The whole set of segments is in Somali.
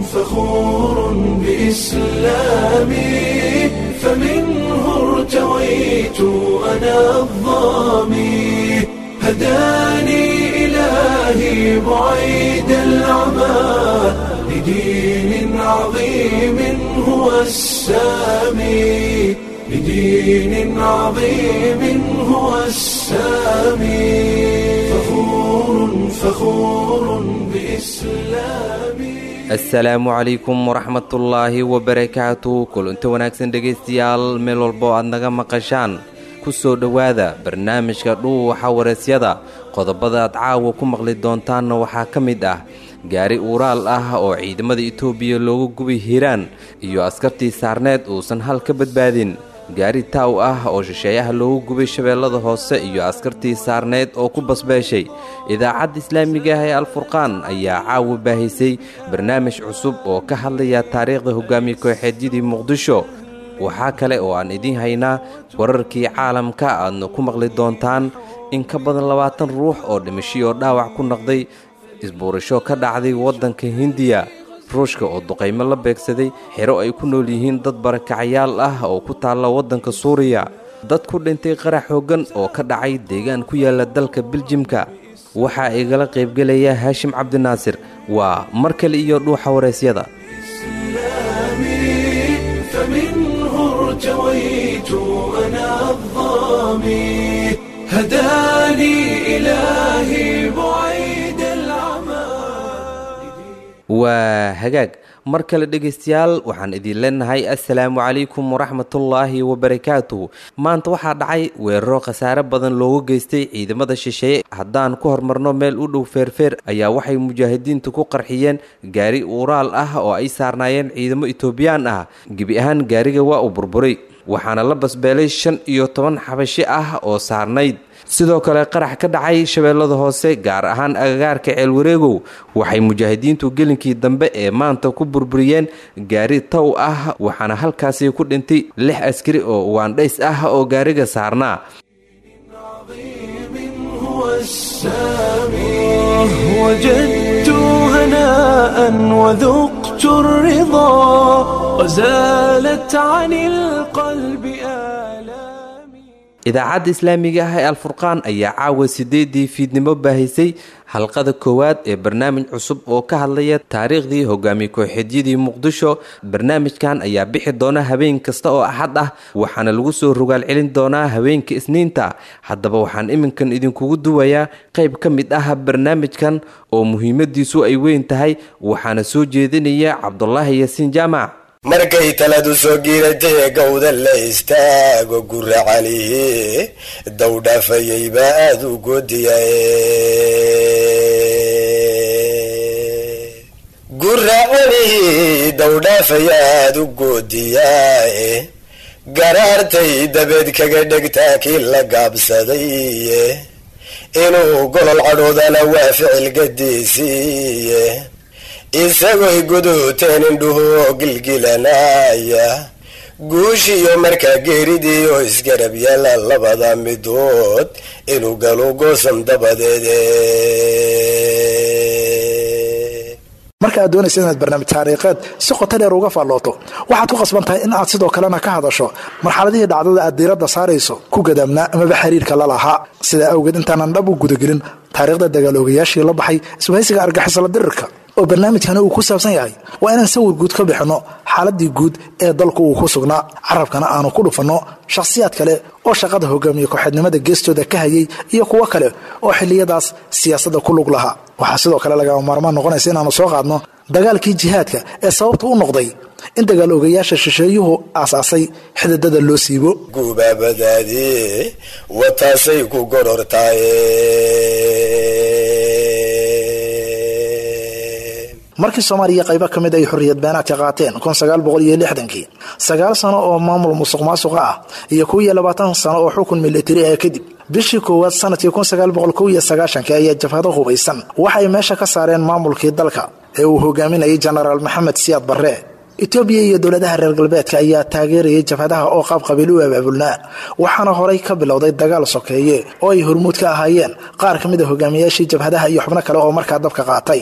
فخور بإسلامي فمنه ارتويت أنا الظامي هداني إلهي بعيد العمى لدين عظيم هو السامي لدين عظيم هو السامي فخور فخور بإسلامي asalaamu calaykum waraxmatullaahi wabarakaatu kulanto wanaagsan dhegaystayaal meel walbo aad naga maqashaan ku soo dhowaada barnaamijka dhuuwaxa wareesyada qodobada aad caawa ku maqli doontaanna waxaa ka mid ah gaari uuraal ah oo ciidamada itoobiya loogu gubay hiiraan iyo askartii saarneed uusan hal ka badbaadin gaari taaw ah oo shisheeyaha loogu gubay shabeellada hoose iyo askartii saarneed oo ku basbeeshay idaacadda islaamiga ah ee alfurqaan ayaa caawa baahisay barnaamij cusub oo ka hadlaya taariikhda hogaamiye kooxeedyadii muqdisho waxaa kale oo aan idiin haynaa wararkii caalamka aadna ku maqli doontaan in ka badan labaatan ruux oo dhimashiyoo dhaawac ku noqday isbuurasho ka dhacday waddanka hindiya ruushka oo duqaymo la beegsaday xero ay ku nool yihiin dad barakacayaal ah oo ku taalla waddanka suuriya dad ku dhintay qarax hoggan oo ka dhacay deegaan ku yaalla dalka biljimka waxaa igala qaybgelaya haashim cabdinaasir waa mar kale iyo dhuuxa waraysyada إسلامي فمنه ارتويت أنا الظامي هداني إلهي بعيد العمى waa hagaag mar kale dhegaystayaal waxaan idin leenahay assalaamu calaykum waraxmatullaahi wabarakaatuh maanta waxaa dhacay weeraro khasaare badan loogu geystay ciidamada shisheeye haddaan ku hormarno meel u dhow feerfeer ayaa waxay mujaahidiintu ku qarxiyeen gaari uuraal ah oo ay saarnaayeen ciidamo itoobiyaan ah gebi ahaan gaariga waa uu burburay waxaana la basbeelay shan iyo toban xabashi ah oo saarnayd sidoo kale qarax ka dhacay shabeellada hoose gaar ahaan agagaarka ceelwareegow waxay mujaahidiintu gelinkii dambe ee maanta ku burburiyeen gaari taw ah waxaana halkaasi ku dhintay lix askari oo waandhays ah oo gaariga saarnaa عظيم هو السامي وجدت هناء وذقت الرضا وزالت عن القلب آلامي idaacadda islaamiga ah ee alfurqaan ayaa caawa sideedii fiidnimo baahisay halqada koowaad ee barnaamij cusub oo ka hadlaya taariikhdii hogaamiye kooxeedyadii muqdisho barnaamijkan ayaa bixi doona habeen kasta oo axad ah waxaana lagu soo rogaal celin doonaa habeenka isniinta haddaba waxaan iminkan idinkugu duwayaa qayb ka mid ah barnaamijkan oo muhiimadiisu ay weyn tahay waxaana soo jeedinaya cabdulaahi yaasiin jaamac markay taladu soo giiratay gowda la istaago gura calihi dawdhaafayay baa aada u goodiyae gura calihi dawdhaafaya aada u goodiyaae garaartay dabeed kaga dhegtaa kii la gaabsadaye inuu golol cadhoodana waa ficil gadiisiiye isagoy guduuteen indhuhoo gilgilanaya guushiyo markaa geeridii oo isgarab yaala labada midood inuu galo goosan dabadeede marka aad doonaysa inaad barnaamij taariikheed si qoto dheer uga faallooto waxaad ku qasban tahay in aad sidoo kalena ka hadasho marxaladihii dhacdada aad diiradda saarayso ku gadaamnaa amaba xiriirka la lahaa sidaa awgeed intaanan dhab u gudagelin taariikhda dagaaloogayaashii la baxay iswahaysiga argixisla dirirka oo barnaamijkani uu ku saabsan yahay waa inaan sawir guud ka bixinno xaaladii guud ee dalku uu ku sugnaa carabkana aanu ku dhufanno shakhsiyaad kale oo shaqada hogaamiye kooxeednimada geestooda ka hayay iyo kuwo kale oo xilliyadaas siyaasadda ku lug lahaa waxaa sidoo kale lagama maarmaan noqonaysa inaanu soo qaadno dagaalkii jihaadka ee sababta u noqday in dagaal ogayaasha shisheeyuhu aasaasay xididada loo siibo gubaabadaadii wataasay ku gorortaaye markii soomaaliya qaybo ka mid ay xorriyad beenaadka qaateen kii sagaal sano oo maamul musuq maasuqa ah iyo kuwiyo labaatan sano oo xukun militari ah kadib bishii koowaad sanadkii ayaa jabhado hubaysan waxay meesha ka saareen maamulkii dalka ee uu hogaaminayay jenaraal maxamed siyaad barre etoobiya iyo dowladaha reer galbeedka ayaa taageerayay jabhadaha oo qaab qabiil u abaabulnaa waxaana horay ka bilowday dagaal sokeeye oo ay hormuud ka ahaayeen qaar ka mid a hogaamiyaashii jabhadaha iyo xubno kale oo markaa dabka qaatay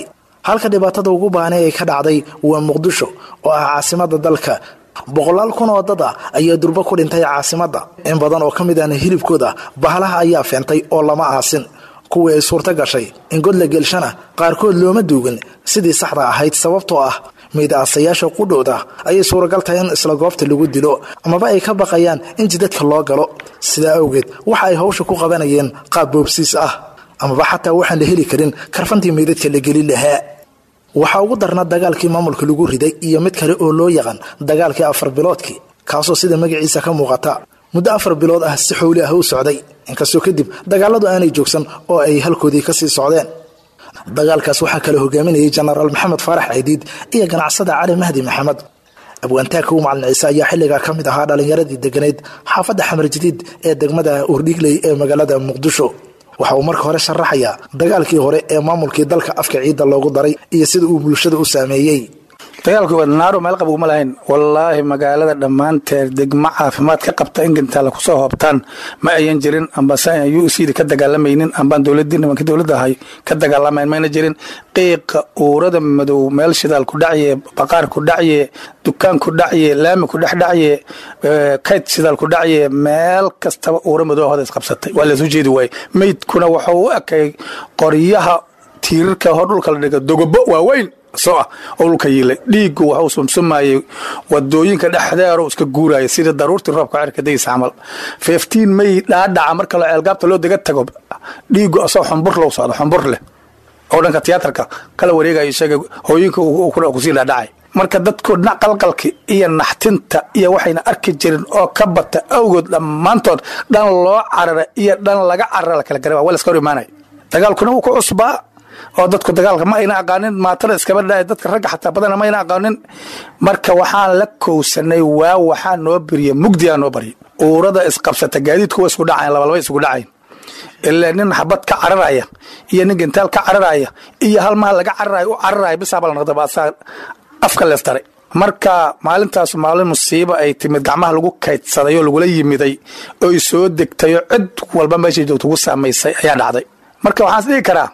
halka dhibaatada ugu baanay ay ka dhacday waa muqdisho oo ah caasimada dalka boqolaal kun oo dad ah ayaa durbo ku dhintay caasimadda in badan oo ka mid ahna hilibkooda bahalaha ayaa feentay oo lama aasin kuwii ay suurto gashay in god la gelshana qaarkood looma duugin sidii saxda ahayd sababtoo ah miidaasayaasha qudhowda ayay suuragal tahay in isla goobta lagu dilo amaba ay ka baqayaan in jidadka loo galo sidaa awgeed waxa ay hawsha ku qabanayeen qaab boobsiis ah amaba xataa waxaan la heli karin karfantii meydadka la gelin lahaa waxaa ugu darna dagaalkii maamulka lagu riday iyo mid kale oo loo yaqaan dagaalkii afar biloodkii kaasoo sida magaciisa ka muuqata muddo afar bilood ah si xowli ah u socday inkastoo kadib dagaaladu aanay joogsan oo ay halkoodii kasii socdeen dagaalkaas waxaa kale hogaaminayay jenaraal maxamed faarax caydiid iyo ganacsada cali mahdi maxamed abwaantaagka u macalin ciise ayaa xilligaa ka mid ahaa dhallinyaradii deganeyd xaafadda xamar jadiid ee degmada urdhigley ee magaalada muqdisho waxa uu marka hore sharaxayaa dagaalkii hore ee maamulkii dalka afka ciidda loogu daray iyo sida uu bulshada u saameeyey dagaalku naaro meel qabuguma lahayn wallaahi magaalada dhammaanteed degmo caafimaad ka qabta in gantaala kusoo hoobtaan ma ayan jirin ambase u cd ka dagaalamaynin ambaan dowladii nimanka dowladda ahay ka dagaalamayn mayna jirin qiiqa uurada madow meel shidaal ku dhacye baqaar ku dhacye dukaan ku dhacye laami ku dhex dhacye kayd shidaal ku dhacye meel kastaba uura madow hoda isqabsatay waa laysu jeedi waaye meydkuna wuxuu u ekay qoryaha tiirarka hor dhulka la dhiga dogobo waaweyn soo ah oo dhulka yiilay dhiiggu waxuu sumsumayey wadooyinka dhexdeeru iska guuraya sida daruurtii roobka cirka daysa camal fiftiin may dhaadhaca marka la ceelgaabta loo dega tago dhiiggu asoo xumbur loo socdo xumbur leh oo dhanka tiyaatarka kala wareegayo isaga hooyinka kusii dhaadhacay marka dadku qalqalki iyo naxtinta iyo waxayna arki jirin oo ka bata awgood dhammaantood dhan loo carara iyo dhan laga carara la kala gara waa laska hor imaanaya dagaalkuna wuu ku cusbaa oo dadku dagaalka ma ayna aqaanin maatada iskaba dha dadka ragga xataa badana ma ayna aqaanin marka waxaan la kowsanay waa waxaa noo beriya mugdiyaa noo barya uurada isqabsata gaadiidku wa isku dhacayn labalaba isugu dhacayn ilaa nin xabad ka cararaya iyo nin gentaal ka cararaya iyo hal maha laga cararayo u cararaya bisaaba la noqda baasaa afka lees daray marka maalintaas maalin musiibo ay timid gacmaha lagu kaydsaday oo lagula yimiday oy soo degtayo cid walba meeshay joogto ugu saamaysay ayaa dhacday marka waxaan is dhihi karaa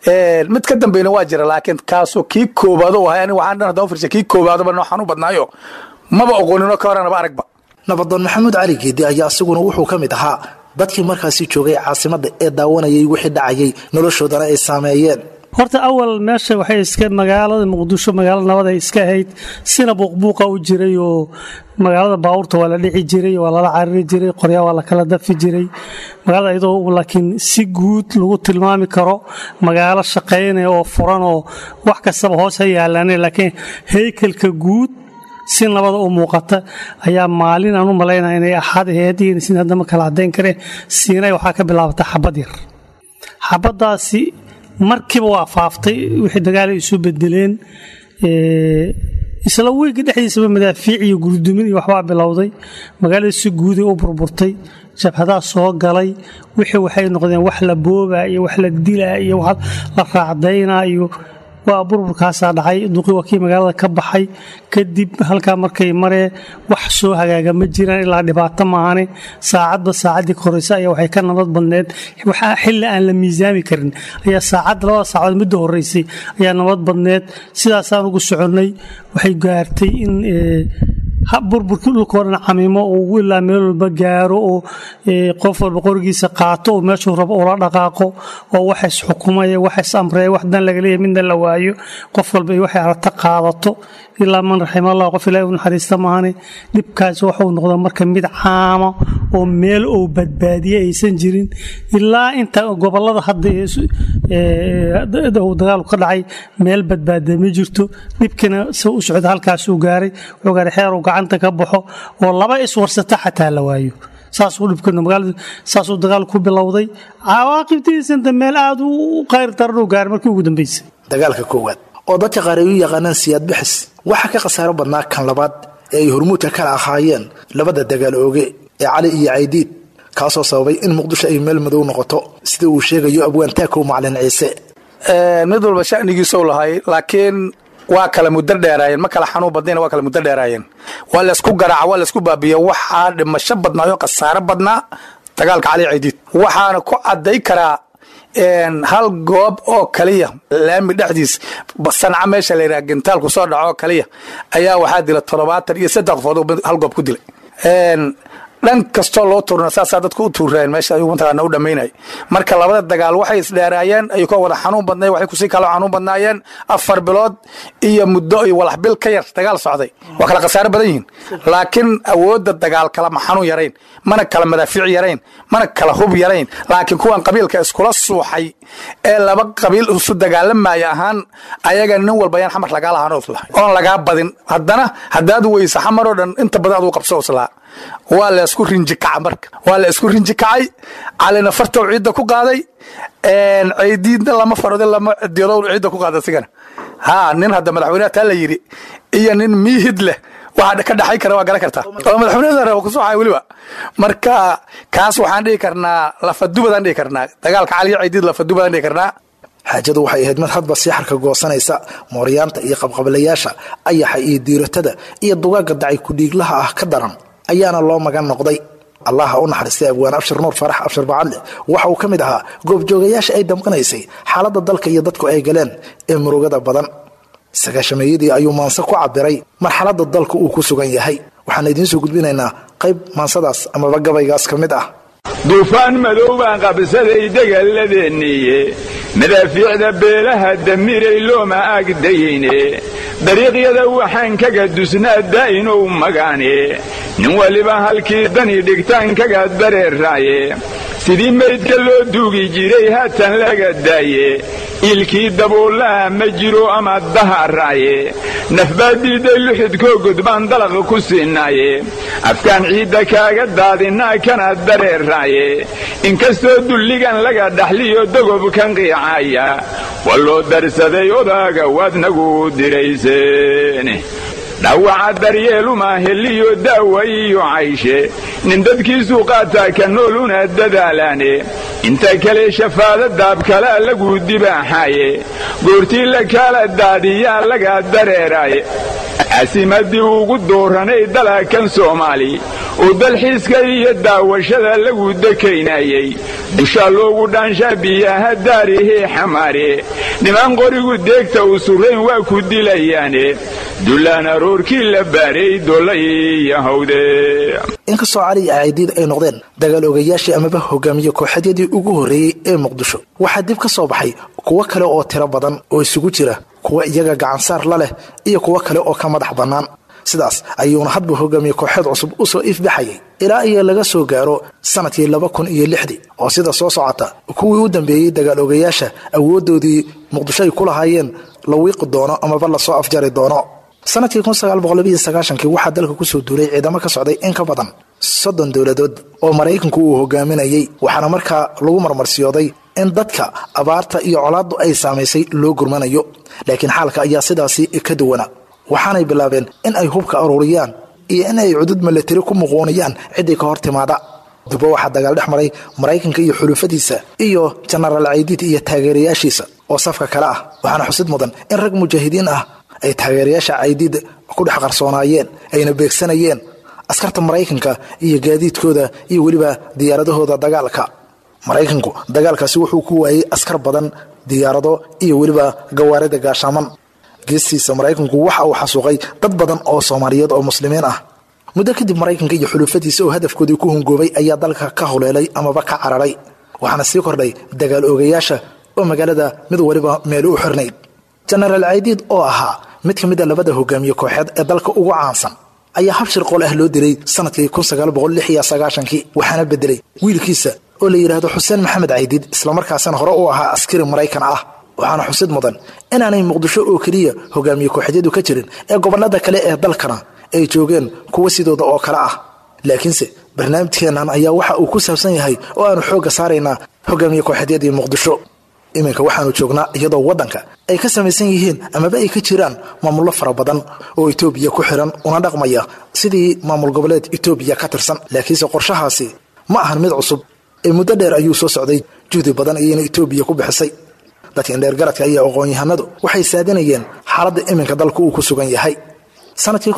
mid ka dambeyna waa jira laakiin kaasoo kii koobaado u ahay aniga waxaan dhan haddaan firsay kii koobaadaba nooxaan u badnaayo maba oqooninoo ka horanaba aragba nabadoon maxamuud cali geedi ayaa isaguna wuxuu ka mid ahaa dadkii markaasi joogay caasimadda ee daawanayay wixii dhacayay noloshoodana ay saameeyeen horta awal meesha waxay iska magaalada muqdisho magaalo nabad ay iska ahayd sina buuqbuuqa u jiray oo magaalada baabuurta waa la dhici jiray waa lala cariri jiray qoryaa waa la kala dafi jiray magaalada iyadoo laakiin si guud lagu tilmaami karo magaalo shaqaynaya oo furan oo wax kastaba hoos ha yaalaane laakiin heykelka guud si nabada u muuqata ayaa maalin aan u malaynaya inay axad ahayd iyo sin haddama kala caddayn kareen siinay waxaa ka bilaabata xabad yar xabaddaasi markiiba waa faaftay wixii dagaal ay isu bedeleen isla weynka dhexdiisaba madaafiic iyo gurdumin iyo waxbaa bilowday magaalada si guuday u burburtay jabhadaa soo galay wixii waxay noqdeen wax la boobaa iyo wax la dilaa iyo wax la raacdaynaa iyo waa burburkaasaa dhacay duqi waa kii magaalada ka baxay kadib halkaa markay maree wax soo hagaaga ma jiraan ilaa dhibaato maahane saacadba saacaddii koraysa ayaa waxay ka nabad badneed xilli aan la miisaami karin ayaa saacad labada saacadood midda horeysay ayaa nabad badneed sidaasaan ugu soconnay waxay gaartay in burburkii dhulkao dhan camiimo uu ilaa meel walba gaaro oo qof walba qorigiisa qaato oo meeshuu rabo ula dhaqaaqo oo wax isxukumaya wax is-amreeya wax dan laga leeyahy midna la waayo qof walba iyo waxay aragta qaadato ilaa man raximallah qof ilahi u naxariista maahane dhibkaasi waxuu noqda marka mid caama oo meel ou badbaadiye aysan jirin ilaa inta gobolada hadda uu dagaalku ka dhacay meel badbaada ma jirto dhibkiina si u socda halkaasuu gaaray wuxuu gaaray xeer uu gacanta ka baxo oo laba iswarsata xataa la waayo saasuu dhibkana magaalada saasuu dagaal ku bilowday cawaaqibtiisanta meel aada u qayr daran uu gaaray markii ugu dambeysay dagaalka koowaad oo dadka qaar ay u yaqaanaan siyaad bixis waxaa ka khasaaro badnaa kan labaad ee ay hormuudka kala ahaayeen labada dagaal ooge ee cali iyo caydiid kaasoo sababay in muqdisho ay meel madow noqoto sida uu sheegayo abwaan taakow macalin ciise mid walba shanigiisou lahay laakiin waa kala muddo dheeraayeen ma kala xanuun badnayna waa kala muddo dheeraayeen waa laysku garaaca waa laysku baabiya waxaa dhimasho badnaayo khasaaro badnaa dagaalka cali caydiid waxaana ku cadday karaa hal goob oo kaliya laami dhexdiis sanca meesha la yidhaha gentaal kusoo dhaco oo kaliya ayaa waxaa dila toddobaatan iyo saddex qofood hal goob ku dilay dhan kastoo loo tuurna saasaa dadku u tuureen meesha ayuu mataqaana u dhammaynay marka labada dagaal waxay isdheeraayeen ayuu ka wada xanuun badnay waxay kusii kaloo xanuun badnaayeen afar bilood iyo muddo iyo walax bil ka yar dagaal socday waa kala khasaaro badan yihiin laakiin awoodda dagaal kala ma xanuun yarayn mana kala madaafiic yarayn mana kala hub yarayn laakiin kuwan qabiilka iskula suuxay ee laba qabiil isu dagaalamaya ahaan ayaga nin walba yaan xamar lagaa lahaan oon lagaa badin haddana haddaad weysa xamar oo dhan inta badan aduu qabso islaa waa la isku rinji kaca marka waa la isku rinji kacay calina fartow ciidda ku qaaday ceydiidna lama farode lama diyadow ciidda ku qaaday sigana ha nin hadda madaxweynaha taa la yidhi iyo nin miihid leh waxa ka dhaxay kara waa garan kartaa oo madaxweynada raba kusuuxay weliba marka kaas waxaan dhihi karnaa lafadubadaan dhihi karnaa dagaalka caliyo ceydiid lafadubadaan dhihi karnaa xaajadu waxay ahayd mid hadba sii xarka goosanaysa mooryaanta iyo qabqablayaasha ayaxa iyo diiratada iyo dugaagga dacay kudhiiglaha ah ka daran ayaana loo magan noqday allaha u naxariistay abwaan abshir nuur farax abshir bacadle waxa uu ka mid ahaa goobjoogayaasha ay damqanaysay xaaladda dalka iyo dadku ay galeen ee murugada badan sagaashameeyadii ayuu maanse ku cabiray marxaladda dalka uu ku sugan yahay waxaan idiin soo gudbinaynaa qayb maansadaas amaba gabaygaas ka mid ah duufaan madow baan qabsaday degalladeeniye madaafiicda beelaha damiray looma aagdayeyne dariiqyada waxaan kaga dusnaa daa'inow magaane nin waliba halkii dani dhigtaan kaga dareeraaye sidii maydka loo duugi jiray haatan laga daaye iilkii dabuullaha ma jiro ama daharaaye nafbaa diidday luxidkoo gudbaan dalaq ku siinaaye afkaan ciidda kaaga daadinnaa kana dareeraaye inkastoo dulligan laga dhaxliyo dogobkan qiicaaya waa loo darsaday odaaga waadnagu dirayseen dhawaca daryeeluma heliyo daawa iyo cayshe nin dadkiisuu qaataa ka nooluna dadaalaane inta kale shafaada daabkalaa lagu dibaaxaaye goortii la kaala daadiyaa laga dareeraaye caasimadii ugu dooranay dalaakan soomaali oo dalxiiska iyo daawashada lagu dekaynayey dushaa loogu dhaanshaa biyaha daarihii xamaare niman qorigu deegta u surayn waa ku dilayaane dullaan aroorkii la baaray dolla iyo hawde inkastoo cali iyo caydiid ay noqdeen dagaal ogayaashii amaba hogaamiye kooxadyadii ugu horreeyey ee muqdisho waxaa dib ka soo baxay kuwo kale oo tiro badan oo isugu jira kuwa iyaga gacansaar la leh iyo kuwo kale oo ka madax bannaan sidaas ayuuna hadba hogaamiye kooxeed cusub u soo ifbaxayay ilaa iyo laga soo gaaro sanadkii laba kun iyo lixdii oo sida soo socota kuwii u dambeeyey dagaal ogayaasha awooddoodii muqdisho ay ku lahaayeen la wiiqi doono amaba lasoo afjari doono sanadkii kii waxaa dalka kusoo duulay ciidamo ka socday in ka badan soddon dowladood oo maraykanku uu hogaaminayey waxaana markaa lagu marmarsiyooday in dadka abaarta iyo colaaddu ay saamaysay loo gurmanayo laakiin xaalka ayaa sidaasi ka duwana waxaanay bilaabeen in ay hubka aruuriyaan iyo in ay cudud milatari ku muquuniyaan ciddii ka hor timaada dubo waxaa dagaal dhex maray maraykanka iyo xulufadiisa iyo jenaraal caydiid iyo taageerayaashiisa oo safka kale ah waxaana xusid mudan in rag mujaahidiin ah ay taageerayaasha caydiid ku dhex qarsoonaayeen ayna beegsanayeen askarta maraykanka iyo gaadiidkooda iyo weliba diyaaradahooda dagaalka maraykanku dagaalkaasi wuxuu ku waayey askar badan diyaarado iyo weliba gawaarida gaashaaman geestiisa maraykanku waxa uu xasuuqay dad badan oo soomaaliyeed oo muslimiin ah muddo kadib maraykanka iyo xulufadiisa oo hadafkoodii ku hungoobay ayaa dalka ka huleelay amaba ka cararay waxaana sii kordhay dagaal oogayaasha oo magaalada mid waliba meel u xirnayd jenaraal caydiid oo ahaa mid ka mid a labada hogaamiye kooxeed ee dalka ugu caansan ayaa habshir qool ah loo dilay sanadkii kii waxaana bedelay wiilkiisa oo la yidhaahdo xuseen maxamed caydiid islamarkaasina hore u ahaa askari maraykan ah waxaana xusid mudan inaanay muqdisho oo keliya hogaamiye kooxeedyadu ka jirin ee gobollada kale ee dalkana ay joogeen kuwa sidooda oo kale ah laakiinse barnaamijkeennan ayaa waxa uu ku saabsan yahay oo aanu xoogga saaraynaa hogaamiye kooxeedyadii muqdisho iminka waxaanu joognaa iyadoo waddanka ay ka samaysan yihiin amaba ay ka jiraan maamullo fara badan oo etoobiya ku xiran una dhaqmaya sidii maamul goboleed etoobiya ka tirsan laakiinse qorshahaasi ma ahan mid cusub ee muddo dheer ayuu soo socday juhdi badan ayayna etoobiya ku bixisay dadka indheergaradka iyo aqoon-yahanadu waxay saadinayeen xaaladda iminka dalku uu ku sugan yahay sanadkii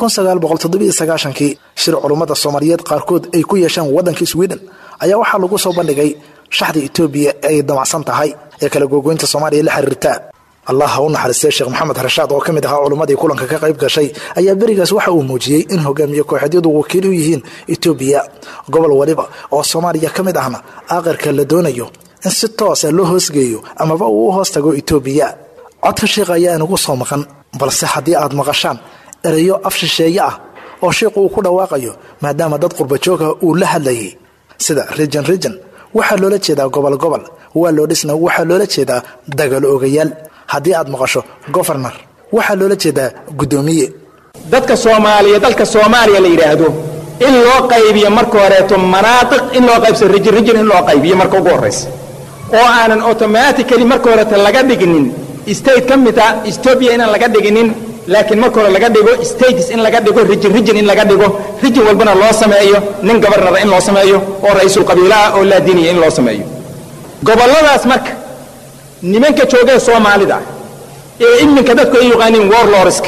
kii shir culummada soomaaliyeed qaarkood ay ku yeesheen waddanka sweden ayaa waxaa lagu soo bandhigay shaxda etoobiya ay damacsan tahay ee kala googoynta soomaaliya la xiriirta allah ha u naxariistay sheekh maxamed rashaad oo ka mid ahaa culummadii kulanka ka qayb gashay ayaa berigaas waxa uu muujiyey in hogaamiye kooxeedyadu wakiil u yihiin etoobiya gobol waliba oo soomaaliya ka mid ahna aakhirka la doonayo in si toosa loo hoosgeeyo amaba uu u hoos tago etoobiya codka sheikha ayaa inagu soo maqan balse haddii aad maqashaan ereyo af shisheeye ah oo sheikhu uu ku dhawaaqayo maadaama dad qurbajooga uu la hadlayay sida rijan rijan waxaa loola jeedaa gobol gobol waa loo dhisna waxaa loola jeedaa dagaal ogayaal haddii aad maqasho gofarnar waxaa loola jeedaa guddoomiye dadka soomaaliya dalka soomaaliya la yidhaahdo in loo qaybiyo marka horeeto manaatiq in loo qaybso rijin rijin in loo qaybiyo marka ugu horraysa oo aanan automatically marka horeeto laga dhiginin state ka mid ah etoobiya inaan laga dhiginin laakiin marka hore laga dhigo states in laga dhigo rijin rijin in laga dhigo rijin walbana loo sameeyo nin gobarnara in loo sameeyo oo ra-iisul qabiilaha oo laadiniya in loo sameeyo gobolladaas marka nimanka joogee soomaalida ee iminka dadku ay yaqaaniin warlorska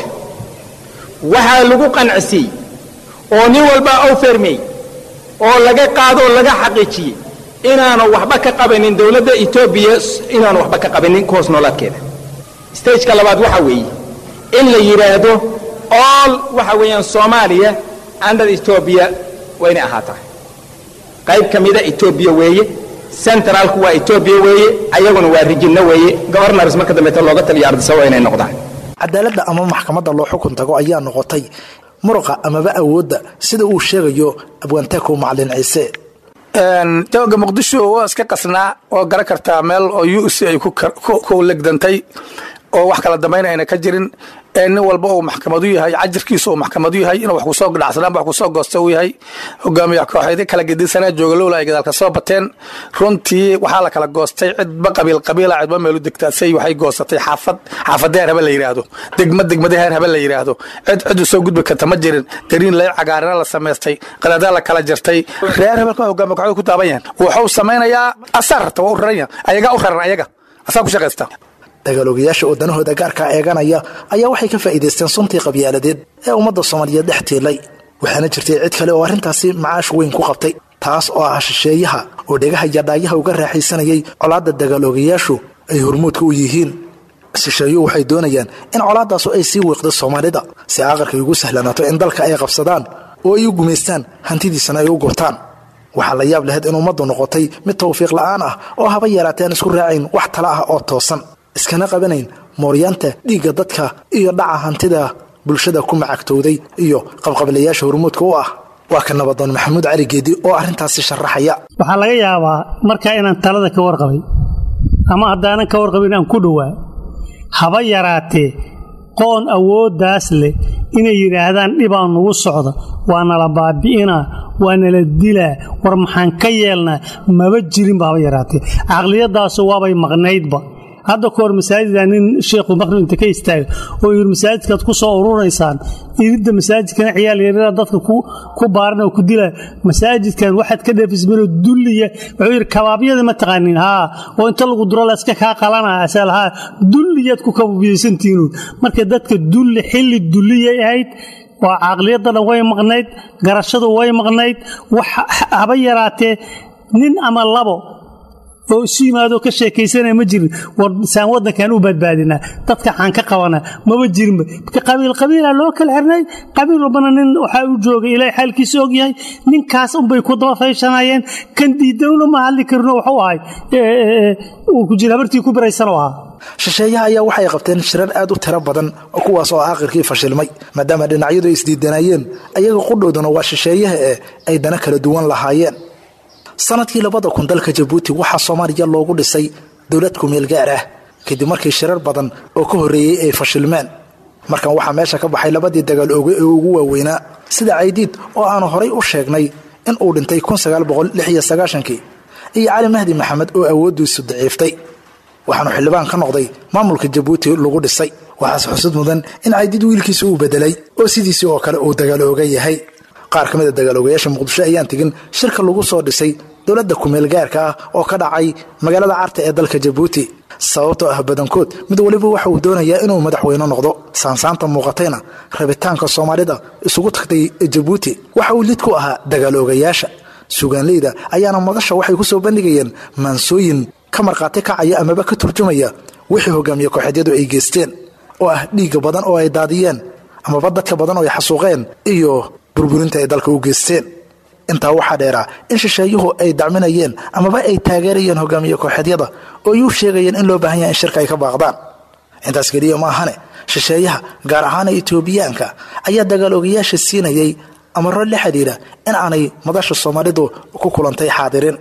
waxaa lagu qancisiyey oo nin walba u fermey oo laga qaadoo laga xaqiijiyey inaanu waxba ka qabanin dowladda etoobiya inaanu waxba ka qabanin ku hoos noolaadkeeda stageka labaad waxa weeye in la yidhaahdo all waxa weeyaan soomaaliya under etoobiya waa inay ahaataa qayb ka mida etoobiya weeye centraalku waa etoobiya weeye ayaguna waa rijinno weeye gobarnars marka dambeeta looga taliyo ardisa waa inay noqdaan cadaaladda ama maxkamadda loo xukun tago ayaa noqotay muruqa amaba awoodda sida uu sheegayo abwaantaako macalin ciise jawga muqdisho waa iska qasnaa oo garan kartaa meel oo u c ay ku legdantay oo wax kala dambayn ayna ka jirin ee nin walba uu maxkamadu yahay cajirkiisa uu maxkamadu yahay inuu wax kusoo dhacsanaan wax kusoo goosta uu yahay hogaamiya kooxeedyo kala gedisanaa jooga lowla ay gadaalka soo bateen runtii waxaa la kala goostay cidba qabiil qabiila cidba meelu degtaasay waxay goosatay xaafad xaafadeer habe la yidhaahdo degma degmadeheer habe la yidhaahdo cid cidu soo gudbi karta ma jirin dariin lay cagaarina la samaystay qadadaa la kala jartay reer hebelka hogaamiya kooxeed ku taaban yahan wuxuu samaynayaa asaa rarta waa u raran ayagaa u raran ayaga asaa ku shaqaysta dagaalogayaasha oo danahooda gaarkaa eeganaya ayaa waxay ka faa'iidaysteen suntii qabyaaladeed ee ummadda soomaaliyeed dhex tiilay waxaana jirtay cid kale oo arrintaasi macaash weyn ku qabtay taas oo ah shisheeyaha oo dhegaha yadhaayaha uga raaxaysanayay colaadda dagaaloogayaashu ay hormuudka u yihiin shisheeyuhu waxay doonayaan in colaadaasu ay sii wiiqdo soomaalida si aqalkay ugu sahlanaato in dalka ay qabsadaan oo ay u gumaystaan hantidiisana ay u gurtaan waxaa la yaab lahayd in ummaddu noqotay mid tawfiiq la'aan ah oo haba yaraatee aan isku raacayn wax tala ah oo toosan iskana qabanayn mooryaanta dhiigga dadka iyo dhaca hantida bulshada ku macagtowday iyo qabqablayaasha hormuudka u ah waa ka nabadoon maxamuud cali geedi oo arrintaasi sharaxaya waxaa laga yaabaa markaa inaan talada ka warqabay ama haddaanan ka warqabin aan ku dhowaa haba yaraatee qoon awooddaas leh inay yidhaahdaan dhibaa nugu socda waa nala baabi'inaa waa nala dilaa war maxaan ka yeelnaa maba jirinba haba yaraatee caqliyadaasu waabay maqnaydba hadda ka hor masaajida nin sheekhu maqrib inta ka istaaga oo yidhi masaajidkaad ku soo ururaysaan iridda masaajidkana ciyaal yaryara dadka ku baaran oo ku dila masaajidkan waxaad ka dheefismeenoo dulliya wuxuu yidhi kabaabyada ma taqaanin haa oo inta lagu duro layska kaa qalanaa asal haa dulliyaad ku kababiyaysantihinuun marka dadka dulli xilli dulliyay ahayd waa caqliyadda dhan way maqnayd garashadu way maqnayd wax haba yaraatee nin ama labo oo isu yimaadoo ka sheekaysanaya ma jirin war saan waddankan u badbaadinaa dadka xaan ka qabanaa maba jirinba qabiil qabiila loo kala xirnay qabiil walbana nin waxaa u joogay ilaahay xaalkiisa og yahay ninkaas unbay ku daba fayshanayeen kan diidawna ma hadli karino waxu ahay uu ku jira habartii ku biraysan oo ahaa shisheeyaha ayaa waxay qabteen shirar aad u tiro badan kuwaas oo aakhirkii fashilmay maadaama dhinacyadu ay isdiidanayeen ayaga qudhooduna waa shisheeyaha ee ay dana kala duwan lahaayeen sanadkii labada kun dalka jabuuti waxaa soomaaliya loogu dhisay dowlad kumeel gaar ah kadib markii shirar badan oo ka horreeyey ay fashilmeen markan waxaa meesha ka baxay labadii dagaal oge ee ugu waaweynaa sida caydiid oo aanu horay u sheegnay in uu dhintay kii iyo cali mahdi maxamed oo awooddiisu daciiftay waxaanu xildhibaan ka noqday maamulka jabuuti lagu dhisay waxaase xusud mudan in caydiid wiilkiisa uu bedelay oo sidiisii oo kale uu dagaal oga yahay qaar ka mid a dagaaloogayaasha muqdisho ayaan tegin shirka lagu soo dhisay dowladda kumeel gaarka ah oo ka dhacay magaalada carta ee dalka jabuuti sababtoo ah badankood mid waliba waxa uu doonayaa inuu madaxweyne noqdo saansaanta muuqatayna rabitaanka soomaalida isugu tagtay jabuuti waxa uu lid ku ahaa dagaaloogayaasha sugaanleyda ayaana madasha waxay ku soo bandhigayeen maansooyin ka markhaati kacaya amaba ka turjumaya wixii hogaamiye kooxeedyadu ay geysteen oo ah dhiigga badan oo ay daadiyeen amaba dadka badan oo ay xasuuqeen iyo burburinta ay dalka u geysteen intaa waxaa dheeraa in shisheeyuhu ay dacminayeen amaba ay taageerayeen hogaamiye kooxeedyada oo ay u sheegayeen in loo baahan yaha in shirka ay ka baaqdaan intaas keliya ma ahane shisheeyaha gaar ahaana etoobiyaanka ayaa dagaalogayaasha siinayay amaro la xidhiira in aanay madasha soomaalidu ku kulantay xaadirin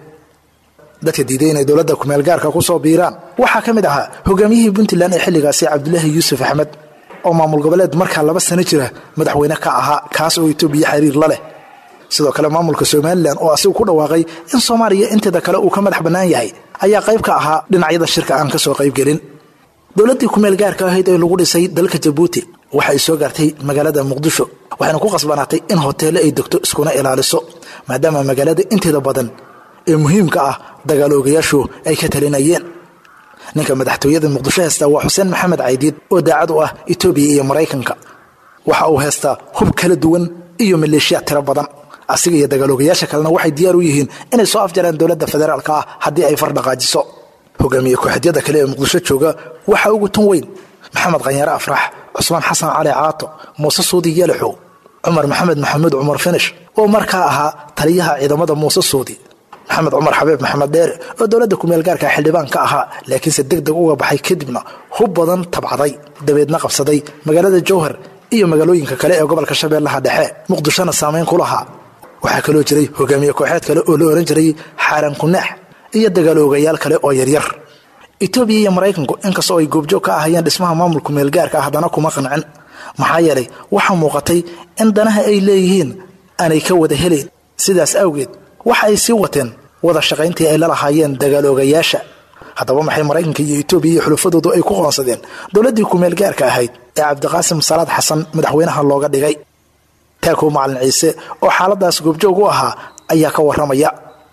dadka diiday inay dowladda kumeelgaarka ku soo biiraan waxaa ka mid ahaa hogaamiyihii puntland ee xilligaasi cabdulaahi yuusuf axmed oo maamul goboleed markaa laba sano jira madaxweyne ka ahaa kaas oo etoobiya xiriir la leh sidoo kale maamulka somalilan oo asigu ku dhawaaqay in soomaaliya inteeda kale uu ka madax bannaan yahay ayaa qayb ka ahaa dhinacyada shirka aan ka soo qaybgelin dowladdii kumeel gaarka ahayd ee lagu dhisay dalka jabuuti waxa ay soo gaartay magaalada muqdisho waxayna ku qasbanaatay in hoteelle ay degto iskuna ilaaliso maadaama magaalada inteeda badan ee muhiimka ah dagaaloogayaashu ay ka talinayeen ninka madaxtooyada muqdisho heystaa waa xuseen maxamed caydiid oo daacad u ah etoobiya iyo maraykanka waxa uu heystaa hub kala duwan iyo maleeshiya tiro badan asiga iyo dagaaloogayaasha kalena waxay diyaar u yihiin inay soo afjaraan dowladda federaalka ah haddii ay far dhaqaajiso hogaamiye kooxeedyada kale ee muqdisho jooga waxaa ugu tun weyn maxamed khanyare afrax cusmaan xasan cali caato muuse suudi yalaxow cumar maxamed maxamuud cumar finish oo markaa ahaa taliyaha ciidamada muuse suudi maxamed cumar xabiib maxamed dheere oo dowladda kumeelgaarka xildhibaan ka ahaa laakiinse deg deg uga baxay kadibna hub badan tabcaday dabeedna qabsaday magaalada jowhar iyo magaalooyinka kale ee gobolka shabeellaha dhexe muqdishona saamayn ku lahaa waxaa kaloo jiray hogaamiye kooxeed kale oo la ohan jiray xaaran kunaax iyo dagaaloogayaal kale oo yaryar etoobiya iyo maraykanku inkastoo ay goobjoog ka ahayeen dhismaha maamulka meelgaarka ah haddana kuma qancin maxaa yeelay waxaa muuqatay in danaha ay leeyihiin aanay ka wada helayn sidaas awgeed waxa ay sii wateen wada shaqayntii ay la lahaayeen dagaaloogayaasha haddaba maxay maraykanka iyo etoobiya iyo xulufadoodu ay ku qoonsadeen dowladdii kumeelgaarka ahayd ee cabdiqaasim salaad xasan madaxweynaha looga dhigay taakow macalin ciise oo xaaladaas goobjoog u ahaa ayaa ka warramaya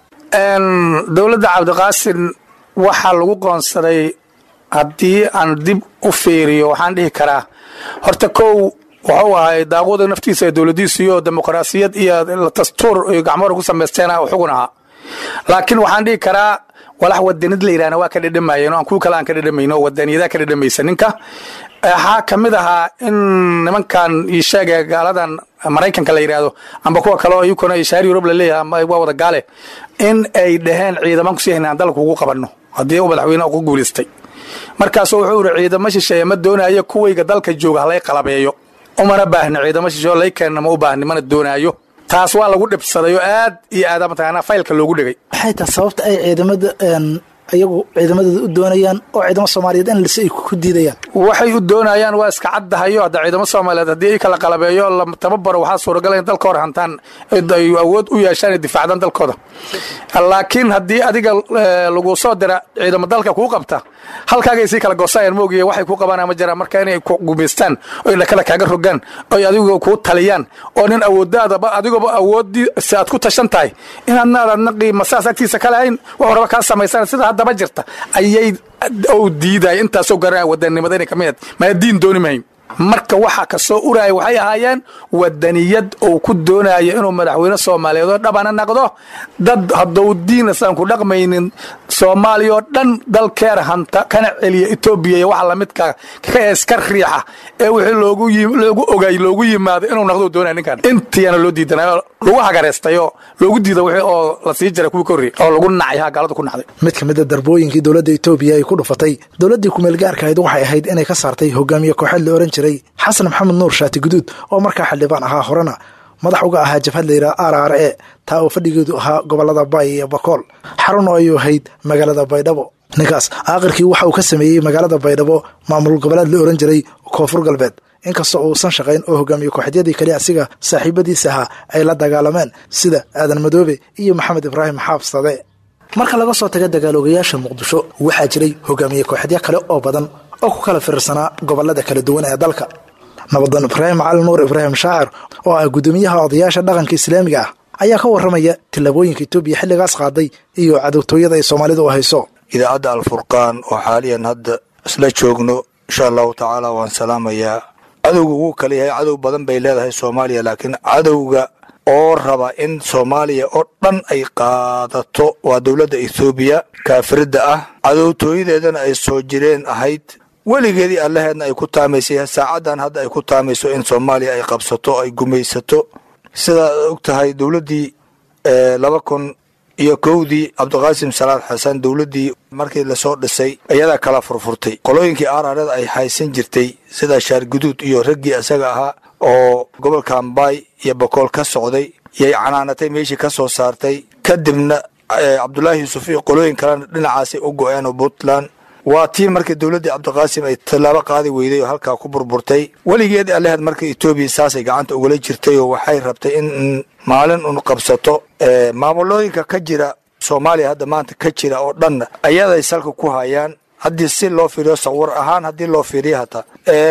dowladda cabdiqaasin waxaa lagu qoonsaday haddii aan dib u fiiriyo waxaan dhihi karaa horta kow wuxuu ahay daaquuda naftiisa ee dowladiisu iyo dimuqraasiyad iyo dastuur iyo gacmoora ku samaysteen xugun ahaa laakiin waxaan dhihi karaa walax wadanid la yidhahna waa ka dhedhamayeen oo aan kuwa kale aan ka dhedhamayn oo wadaniyadaha ka dhedhamaysa ninka waxaa ka mid ahaa in nimankan io sheega gaaladan maraykanka la yidhaahdo amba kuwa kale oo iyukuna ishaar yurub la leeyahay ama waa wada gaale in ay dhaheen ciidaman kusii haynaan dalka ugu qabanno haddii uu madaxweyne ku guulaystay markaasuu wuxuu iri ciidamo shisheeye ma doonaayo kuwayga dalka jooga halay qalabeeyo umana baahno ciidamo shisheeo lay keenna ma u baahni mana doonaayo taas waa lagu dhibsaday oo aad iyo aad mataqaanaa faylka loogu dhegay maxay tahay sababta ay ciidamada iyagu ciidamadooda u doonayaan oo ciidamo soomaaliyeed in lise ay ku diidayaan waxay u doonayaan waa iska caddahayo hadda ciidamo soomaaliyeed haddii ay kala qalabeeyo la tababaro waxaa suuragala in dalka hor hantaan ay awood u yeeshaan ay difaacdaan dalkooda laakiin haddii adiga lagu soo dira ciidamo dalka kuu qabta halkaagay sii kala goosayaan moogiye waxay ku qabaan ma jiraan marka inay ku gumaystaan oy dhakada kaaga rogaan oy adigu kuu taliyaan oo nin awooddaadaba adigooba awoodii si aad ku tashan tahay inaadna aadna qiimasaas agtiisa ka lahayn wax horaba kaa samaysaan sida haddaba jirta ayay ou diidaya intaasoo garaa wadanimada inay kamid maa diin dooni mahayn marka waxa ka soo uraya waxay ahaayeen wadaniyad uu ku doonayo inuu madaxweyne soomaaliyeed oo dhabana naqdo dad haddou diin isaan ku dhaqmaynin soomaaliya oo dhan dalkeer hanta kana celiya etoobiya iyo waxa lamidka ka iska riixa ee wixii loogu loogu ogay loogu yimaado inuu naqdo doonaya ninkan intiina loo diidanayo lagu hagareestayo loogu diida wixii oo la sii jiray kuwii korri oo lagu nacay ha gaalada ku nacday mid ka mid a darbooyinkii dowladda etoobiya ay ku dhufatay dowladdii kumeelgaarka ahayd waxay ahayd inay ka saartay hogaamiye kooxeed la ohan jiray xasan maxamed nuur shaati guduud oo markaa xildhibaan ahaa horena madax uga ahaa jabhad layidhaha r r e taa oo fadhigeedu ahaa gobolada bay iyo bakool xarun oo ay ahayd magaalada baydhabo ninkaas aakhirkii waxa uu ka sameeyey magaalada baydhabo maamul goboleed la ohan jiray koonfur galbeed inkastoo uusan shaqayn oo hogaamiye kooxeedyadii kale asiga saaxiibadiisa ahaa ay la dagaalameen sida aadan madoobe iyo maxamed ibraahim xaabsade marka laga soo taga dagaaloogayaasha muqdisho waxaa jiray hogaamiye kooxedyo kale oo badan oo ku kala fiirsanaa gobolada kala duwan ee dalka nabadan ibraahim cali nuur ibraahim shaacir oo ah guddoomiyaha odayaasha dhaqanka islaamiga ah ayaa ka warramaya tillaabooyinka etoobiya xilligaas qaaday iyo cadowtooyada ay soomaalida u hayso idaacadda alfurqaan oo xaaliyan hadda isla joogno insha allahu tacaala waan salaamayaa cadowga wuu kala yahay cadow badan bay leedahay soomaaliya laakiin cadowga oo raba in soomaaliya oo dhan ay qaadato waa dowladda ethoobiya kaafiridda ah cadowtooyadeedana ay soo jireen ahayd weligeedii allaheedna ay ku taamaysay saacaddan hadda ay ku taamayso in soomaaliya ay qabsato ay gumaysato sidaad og tahay dowladdii laba kun iyo kowdii cabdiqaasim salaad xasan dowladdii markii lasoo dhisay iyadaa kala furfurtay qolooyinkii aararada ay haysan jirtay sida shaarguduud iyo raggii isaga ahaa oo gobolka ambaay iyo bokool ka socday yay canaanatay meeshii ka soo saartay kadibna cabdulaahi yuusuf iyo qolooyin kalena dhinacaasay u go-een oo puntland waa tii markii dowladdii cabdiqaasim ay tallaabo qaadi weyday oo halkaa ku burburtay weligeed alleheed marka etoobiya saasay gacanta ugala jirtay oo waxay rabtay in maalin un qabsato maamulooyinka ka jira soomaaliya hadda maanta ka jira oo dhanna ayaday salka ku hayaan haddii si loo fiiriyo sawir ahaan haddii loo fiiriyo hataa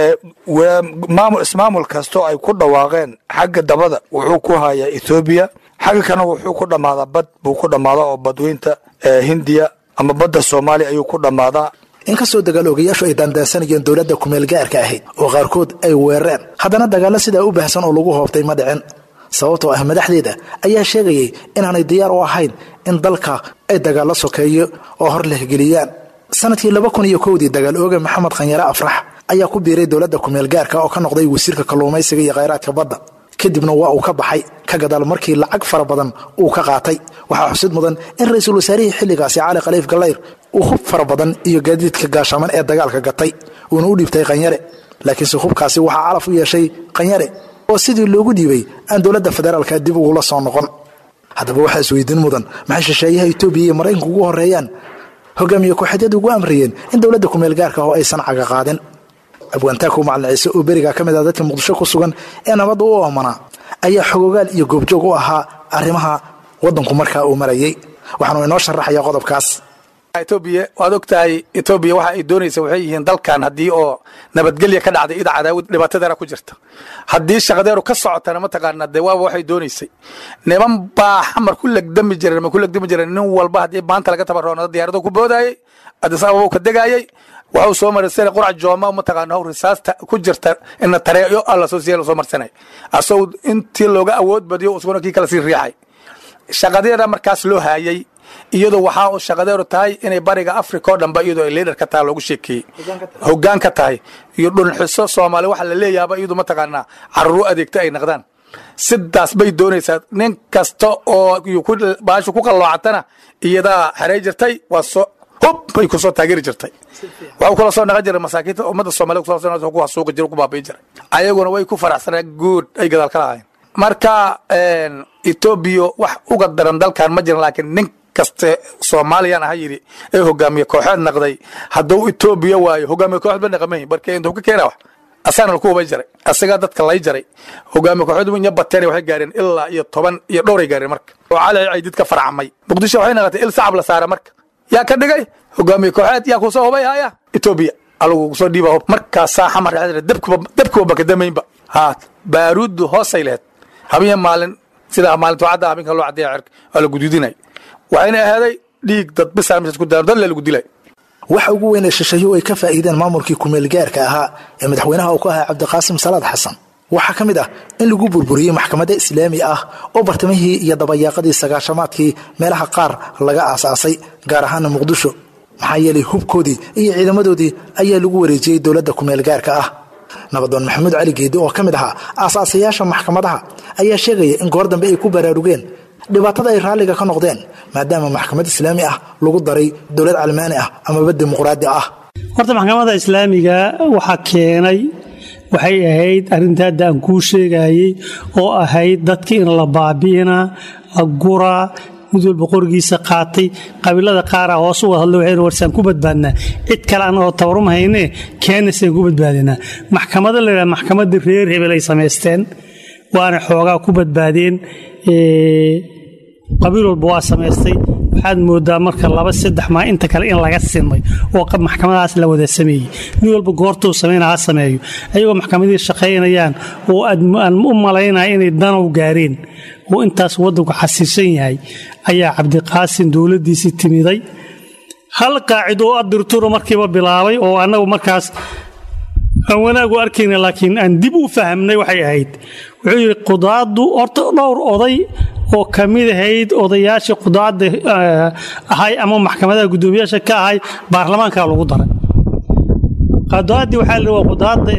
ismaamul kastoo ay ku dhawaaqeen xagga dabada wuxuu ku hayaa ethoobiya xagga kana wuxuu ku dhammaadaa bad buu ku dhammaadaa oo badweynta hindiya ama badda soomaaliya ayuu ku dhammaadaa inkastoo dagaal ogayaashu ay daandaansanayeen dowladda kumeel gaarka ahayd oo qaarkood ay weerareen haddana dagaallo sidaa u baahsan oo lagu hoobtay ma dhicin sababtoo ah madaxdeeda ayaa sheegayay inaanay diyaar u ahayn in dalka ay dagaallo sokeeyo oo hor lehgeliyaan sanadkii laba kun iyo kowdii dagaal ooga maxamed khanyare afrax ayaa ku biiray dowladda kumeel gaarka oo ka noqday wasiirka kalluumaysiga iyo khayraadka badda kadibna waa uu ka baxay ka gadaal markii lacag fara badan uu ka qaatay waxaa xusid mudan in ra-iisul wasaarihii xilligaasi cali khaliif gallayr uu hub fara badan iyo gaadiidka gaashaaman ee dagaalka gatay uuna u dhiibtay khanyare laakiinse hubkaasi waxaa calaf u yeeshay khanyare oo sidii loogu dhiibay aan dowladda federaalka dib ugula soo noqon haddaba waxaa isweydiin mudan maxay shisheeyaha etoobiya iyo maraykanka ugu horreeyaan hogaamiye kooxeedyada ugu amriyeen in dowladda kumeel gaarka oo aysan caga qaadin abwaantaaku macalin ciise oo beriga ka mid ah dadka muqdisho ku sugan ee nabadda u oomanaa ayaa xogogaal iyo goobjoog u ahaa arrimaha waddanku markaa uu marayay waxaanu inoo sharaxaya qodobkaas etoobiya waad og tahay etoobiya waxa ay doonaysa waxay yihiin dalkan haddii oo nabadgelya ka dhacday ida cadaawad dhibaatadeena ku jirta haddii shaqadeeru ka socotana mataqaana dee waaba waxay doonaysay niman baa xamar ku legdami jireen ma ku legdami jireen nin walba haddii maanta laga tabaroonado diyaarado ku boodayay adis ababa ka degayay waxuu soo marsana qurac jooma mataqaana how risaasta ku jirta ina tareeyo alla soo siya lasoo marsanay asagoo intii looga awood badiyo isaguna kii kala sii riixay shaqadeeda markaas loo haayay iyadoo waxaa uu shaqadeeru tahay inay bariga africa oo dhanba iyadoo ay liidhar ka tahay loogu sheekeeyey hoggaan ka tahay iyo dhunxiso soomaali waxa la leeyaaba iyadu mataqaanaa carruur adeegta ay naqdaan sidaas bay doonaysaa nin kasta oo baashu ku qalloocatana iyadaa xeray jirtay waa soo hub bay kusoo taageeri jirtay waxuu kula soo naqan jiray masaakiinta ummadda soomaliya kusoo ku hasuuqi jiray ku baabi'i jiray ayaguna way ku faraxsaneen guud ay gadaal ka lahaayeen marka etoobiya wax uga daran dalkan ma jiran laakiin nin kaste soomaaliyan aha yidhi ee hogaamiye kooxeed naqday hadduu etoobiya waayo hogaamiye kooxeed ba naqamayn barke intuu ka keena wax asagana laku hubay jaray asagaa dadka lay jaray hogaamiye kooxeed inya bateen waxay gaareen ilaa iyo toban iyo dhowray gaareen marka oo cali caydid ka farcamay muqdisho waxay naqatay il sacab la saara marka yaa ka dhigay hogaamiye kooxeed yaa kusoo hubay haya etoobiya alagu kusoo dhiiba hub markaasaa xamar dabkuba bakadamaynba ha baaruuddu hoosay lehed habiya maalin sida maalintu cadda habinka loo caddeeya cirka waa la guduudinay waxayna ahaaday dhiig dad bisaa meeshaas ku daaro dad lagu dilay waxa ugu weyn ee shisheeyuhu ay ka faa'iideen maamulkii kumeel gaarka ahaa ee madaxweynaha uu ku ahaa cabdiqaasim salaad xasan waxaa ka mid ah in lagu burburiyey maxkamadda islaami ah oo bartamihii iyo dabayaaqadii sagaashamaadkii meelaha qaar laga aasaasay gaar ahaana muqdisho maxaa yeelay hubkoodii iyo ciidamadoodii ayaa lagu wareejiyey dowladda kumeel gaarka ah nabadoon maxamuud cali geedi oo ka mid ahaa aasaasayaasha maxkamadaha ayaa sheegaya in goor dambe ay ku baraarugeen dhibaatada ay raalliga ka noqdeen maadaama maxkamad islaami ah lagu daray dowlad calmaani ah amaba dimuqraadi ah horta maxkamadda islaamiga waxaa keenay waxay ahayd arrinta hadda aan kuu sheegayey oo ahayd dadka in la baabi'inaa la guraa mid walba qorigiisa qaatay qabiilada qaara hoos u wada hadlo waxay warsaan ku badbaadnaa cid kale annagoo tabarum haynee keenasaan ku badbaadinaa maxkamado la yidhaha maxkamadda reer hebel ay samaysteen waana xoogaa ku badbaadeen qabiil walba waa samaystay waxaad moodaa marka laba saddex maa inta kale in laga sinmay oo maxkamadahaas la wada sameeyey mid walba goortuu samayna ha sameeyo ayagoo maxkamadihii shaqaynayaan oo aan u malaynaya inay danow gaareen oo intaas waddanku xasiisan yahay ayaa cabdiqaasin dowladdiisii timiday hal qaacido oo adirturo markiiba bilaabay oo annagu markaas aan wanaag u arkayna laakiin aan dib u fahamnay waxay ahayd wuxuu yidhi qudaaddu horta dhowr oday oo ka mid ahayd odayaashii qudaadda ahay ama maxkamadaha guddoomiyaasha ka ahay baarlamaanka lagu daray qadaaddii waxaa la waa qudaadda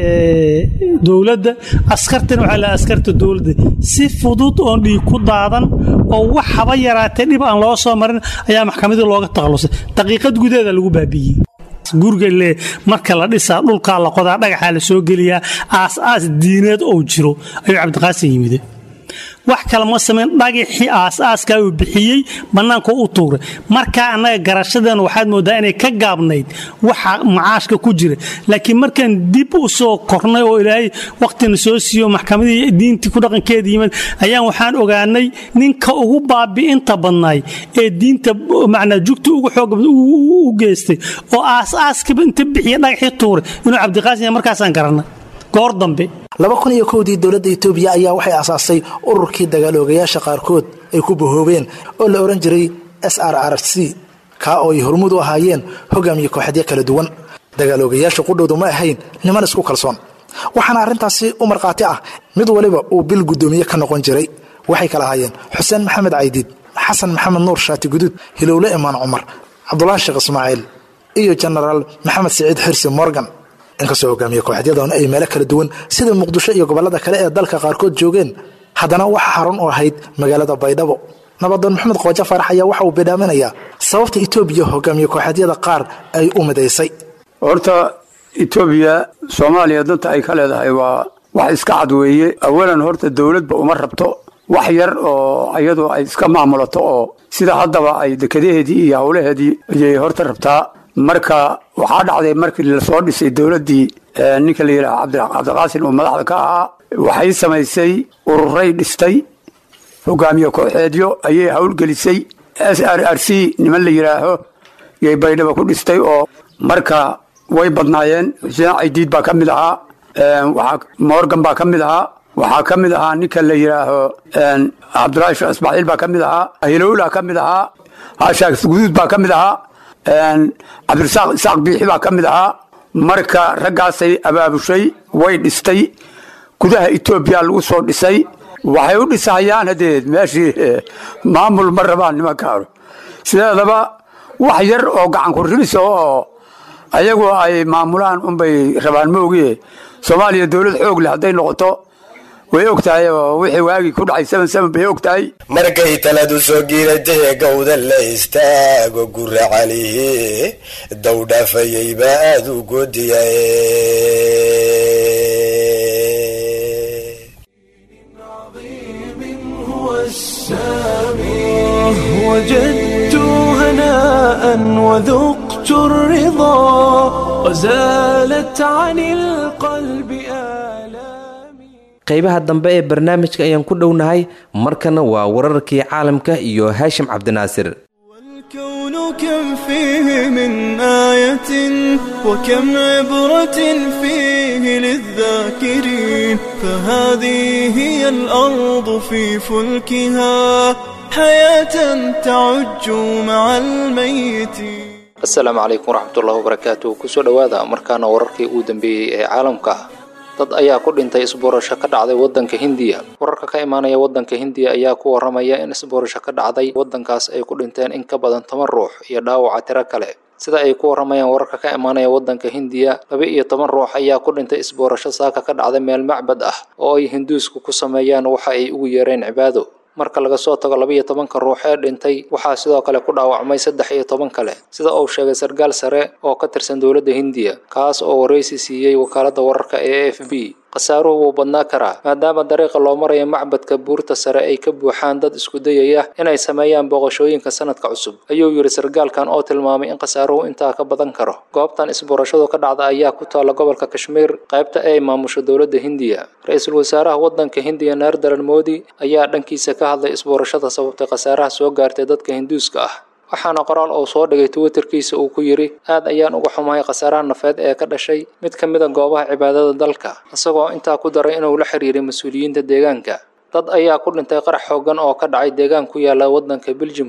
dowladda askartana waxaa la askarta dowladda si fudud oon dhiig ku daadan oo wax haba yaraatee dhib aan loo soo marin ayaa maxkamadii looga takhallusay daqiiqad gudaheeda lagu baabi'iyey guriga le marka la dhisaa dhulkaa la qodaa dhagaxaa la soo geliyaa aas-aas diineed oo jiro ayuu cabdiqaasin yimide wax kale ma samayn dhagaxii aas-aaskaa uu bixiyey bannaanka u tuuray markaa annaga garashadeena waxaad moodaa inay ka gaabnayd waxa macaashka ku jira laakiin markaan dib u soo kornay oo ilaahay wakhtina soo siiyo maxkamadii diintii ku dhaqankeeda yimid ayaan waxaan ogaanay ninka ugu baabi'inta badnaay ee diinta macnaa jugta ugu xooga u geystay oo aas-aaskiba inta bixiya dhagaxii tuuray inuu cabdiqaasim yahay markaasaan garanay goor dambe laba kun iyo kowdii dowladda etoobiya ayaa waxay asaastay ururkii dagaaloogayaasha qaarkood ay ku bahoobeen oo la odhan jiray s r r c kaa oo ay hormud u ahaayeen hogaamiye kooxadyo kala duwan dagaaloogayaasha qudhowdu ma ahayn niman isku kalsoon waxaana arrintaasi u markhaati ah mid waliba uu bil guddoomiye ka noqon jiray waxay kala ahaayeen xuseen maxamed caydiid xasan maxamed nuur shaati guduud hilowle imaan cumar cabdulaahi sheekh ismaaciil iyo jenaraal maxamed siciid xirsi morgan inkastoo hogaamiye kooxadyadan ay meelo kala duwan sida muqdisho iyo gobollada kale ee dalka qaarkood joogeen haddana waxa xarun u ahayd magaalada baydhabo nabadoon maxamed qoojo faarax ayaa waxa uu bidhaaminayaa sababta etoobiya hogaamiye kooxadyada qaar ay u midaysay horta etoobiya soomaaliya danta ay ka leedahay waa wax iska cad weeye awalan horta dowladba uma rabto wax yar oo iyadu ay iska maamulato oo sida haddaba ay dekadaheedii iyo howlaheedii ayay horta rabtaa marka waxaa dhacday markii lasoo dhisay dowladdii ninka la yidhaha cabdiqaasin uu madaxda ka ahaa waxay samaysay ururay dhistay hogaamiye kooxeedyo ayay howlgelisay s r r c niman la yidhaaho yay baydhaba ku dhistay oo marka way badnaayeen xuseen caydiid baa ka mid ahaa waxaa morgan baa ka mid ahaa waxaa ka mid ahaa ninka la yidhaaho cabdulaahi sheekh ismaaciil baa ka mid ahaa hilowla ka mid ahaa hashaas guduud baa ka mid ahaa cabdirasaaq isaaq biixi baa ka mid ahaa marka raggaasay abaabushay way dhistay gudaha etoobiya lagu soo dhisay waxay u dhisahayaan hadeed meeshii maamul ma rabaan nimankaanu sideedaba wax yar oo gacan ku ribisa oo ayagu ay maamulaan unbay rabaan maogie soomaaliya dowlad xoog leh hadday noqoto way og tahay oo wixii waagii ku dhacay seven seven bay og tahay markay taladu soo giiratay gowda la istaago gura calihi dawdhaafayay baa aada u goodiya وجدت هناء وذقت الرضا وزالت عن القلب آلامي qaybaha dambe ee barnaamijka ayaan ku dhownahay markana waa wararkii caalamka iyo haashim cabdinaasir والكون كم فيه من آية وكم عبرة فيه للذاكرين فهذه هي الأرض في فلكها حياة تعج مع الميتين asalaamu calaykum waraxmatullahi wabarakaatu kusoo dhowaada markaana wararkii ugu dambeeyey ee caalamka dad ayaa ku dhintay isboorasho ka dhacday wadanka hindiya wararka ka imaanaya wadanka hindiya ayaa ku waramaya in isboorasho ka dhacday wadankaas ay ku dhinteen in ka badan toban ruux iyo dhaawaca tiro kale sida ay ku waramayaan wararka ka imaanaya wadanka hindiya laba iyo toban ruux ayaa ku dhintay isboorasho saaka ka dhacday meel macbad ah oo ay hinduusku ku sameeyaan waxa ay ugu yeereen cibaado marka laga soo tago laba iyo tobanka ruux ee dhintay waxaa sidoo kale ku dhaawacmay saddex iyo toban kale sida uu sheegay sarkaal sare oo ka tirsan dowladda hindiya kaas oo waraysi siiyey wakaaladda wararka ee a f b khasaaruhu wuu badnaa karaa maadaama dariiqa loo marayo macbadka buurta sare ay ka buuxaan dad isku dayaya inay sameeyaan booqashooyinka sanadka cusub ayuu yidhi sarkaalkan oo tilmaamay in khasaaruhu intaa ka badan karo goobtan isboorashadu ka dhacda ayaa ku taalla gobolka kashmiir qaybta ee maamusho dowladda hindiya ra-iisul wasaaraha wadanka hindiya naardaran moodi ayaa dhankiisa ka hadlay isboorashada sababtay khasaaraha soo gaartay dadka hinduuska ah waxaana qoraal uu soo dhigay twitterkiisa uu ku yidhi aad ayaan uga xumahay khasaaraha nafeed ee ka dhashay mid ka mid a goobaha cibaadada dalka isagoo intaa ku daray inuu la xiriiray mas-uuliyiinta deegaanka dad ayaa ku dhintay qarax xoogan oo ka dhacay deegaan ku yaala wadanka biljimka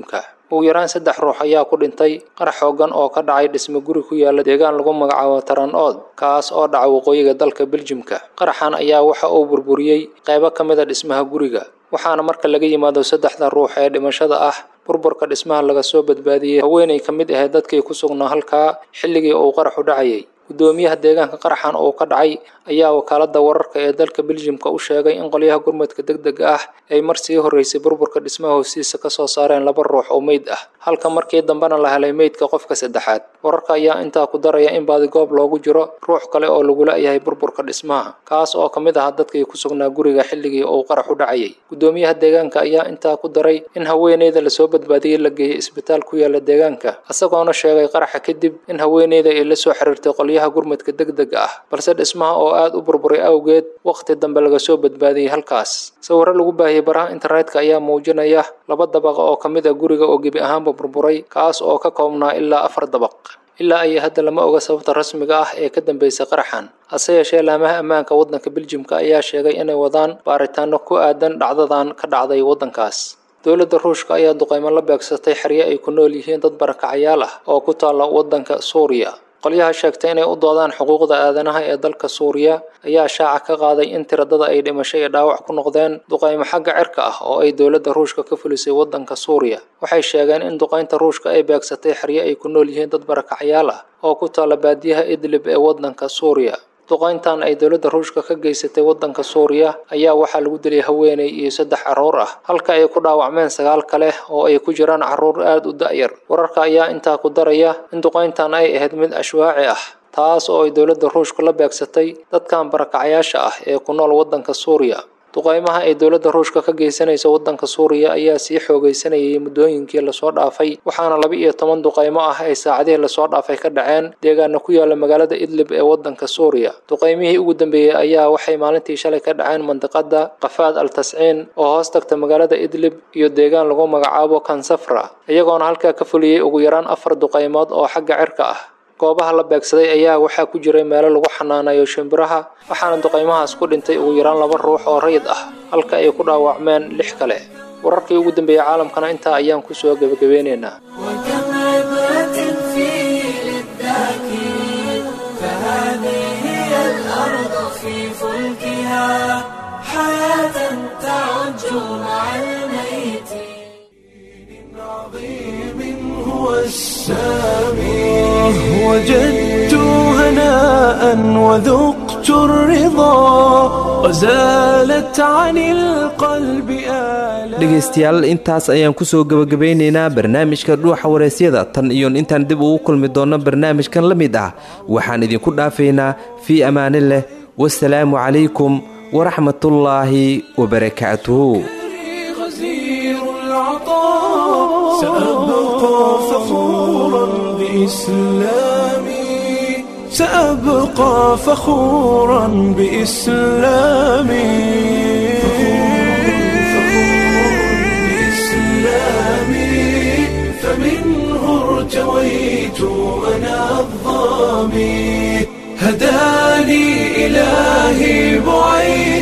ugu yaraan saddex ruux ayaa ku dhintay qarax xoogan oo ka dhacay dhisme guri ku yaala deegaan lagu magacaabo taran ood kaas oo dhaca waqooyiga dalka beljimka qaraxan ayaa waxa uu burburiyey qaybo ka mid a dhismaha guriga waxaana marka laga yimaado saddexda ruux ee dhimashada ah burburka dhismaha laga soo badbaadiyey haweenay ka mid ahayd dadkii ku sugnaa halkaa xilligii uu qaraxu dhacayay gudoomiyaha deegaanka qaraxan uu ka dhacay ayaa wakaalada wararka ee dalka beljimka u sheegay in qolyaha gurmadka degdega ah ay mar sii horeysay burburka dhismaha hoostiisa kasoo saareen laba ruux oo meyd ah halka markii dambena la helay meydka qofka saddexaad wararka ayaa intaa ku daraya in baadigoob loogu jiro ruux kale oo lagula yahay burburka dhismaha kaas oo kamid ah dadkii ku sugnaa guriga xilligii uu qaraxu dhacayay gudoomiyaha deegaanka ayaa intaa ku daray in haweeneyda lasoo badbaadiyey la geeyey isbitaal ku yaala deegaanka isagoona sheegay qaraxa kadib in haweeneyda ay la soo xiriirtay qolyaha gurmadka degdega ah balse dhismaha oo aada u burburay awgeed waqti dambe laga soo badbaadiyey halkaas sawirro lagu baahiyey baraha internetka ayaa muujinaya laba dabaqa oo ka mid ah guriga oo gebi ahaanba burburay kaas oo ka koobnaa ilaa afar dabaq ilaa ay hadda lama oga sababta rasmiga ah ee ka dambeysay qaraxan hase yeeshee laamaha ammaanka waddanka beljimka ayaa sheegay inay wadaan baaritaano ku aadan dhacdadan ka dhacday waddankaas dowladda ruushka ayaa duqeymo la beegsatay xeryo ay ku nool yihiin dad barakacayaal ah oo ku taalla waddanka suuriya qolyaha sheegtay inay u doodaan xuquuqda aadanaha ee dalka suuriya ayaa shaaca ka qaaday in tiradada ay dhimasho iyo dhaawac ku noqdeen duqaymo xagga cirka ah oo ay dowladda ruushka ka fulisay waddanka suuriya waxay sheegeen in duqaynta ruushka ay beegsatay xeryo ay ku nool yihiin dad barakacyaal ah oo ku taalla baadiyaha idlib ee waddanka suuriya duqayntan ay dowladda ruushka ka geysatay waddanka suuriya ayaa waxaa lagu dilay haweeney iyo saddex carruur ah halka ay ku dhaawacmeen sagaal kale oo ay ku jiraan carruur aada u da'yar wararka ayaa intaa ku daraya in duqayntan ay ahayd mid ashwaaci ah taas oo ay dowladda ruushka la beegsatay dadkan barakacayaasha ah ee ku nool waddanka suuriya duqaymaha ay dowladda ruushka ka geysanaysa waddanka suuriya ayaa sii xoogaysanayay muddooyinkii lasoo dhaafay waxaana laba iyo toban duqaymo ah ay saacadihii lasoo dhaafay ka dhaceen deegaana ku yaala magaalada idlib ee waddanka suuriya duqaymihii ugu dambeeyey ayaa waxay maalintii shalay ka dhaceen mandiqada qafaad al tasciin oo hoos tagta magaalada idlib iyo deegaan lagu magacaabo kansafra iyagoona halkaa ka fuliyey ugu yaraan afar duqaymood oo xagga cirka ah goobaha la beegsaday ayaa waxaa ku jiray meelo lagu xanaanayo shimbiraha waxaana duqaymahaas ku dhintay ugu yaraan laba ruux oo rayid ah halka ay ku dhaawacmeen lix kale wararkii ugu dambeeyey caalamkana intaa ayaan kusoo gebagabeynaynaa هو السامي وجدت هناء وذقت الرضا وزالت عن القلب آلام dhegaystayaal intaas ayaan kusoo gebagabeynaynaa barnaamijka dhuuxa wareysyada tan iyo intaan dib ugu kulmi doonno barnaamijkan la mid ah waxaan idinku dhaafaynaa fii ammaani leh wasalaamu calaykum waraxmatullaahi wabarakaatuhu غزير العطاء سأبقى فخورا بإسلامي سأبقى فخورا بإسلامي بإسلامي فمنه ارتويت أنا الظامي هداني إلهي بعيد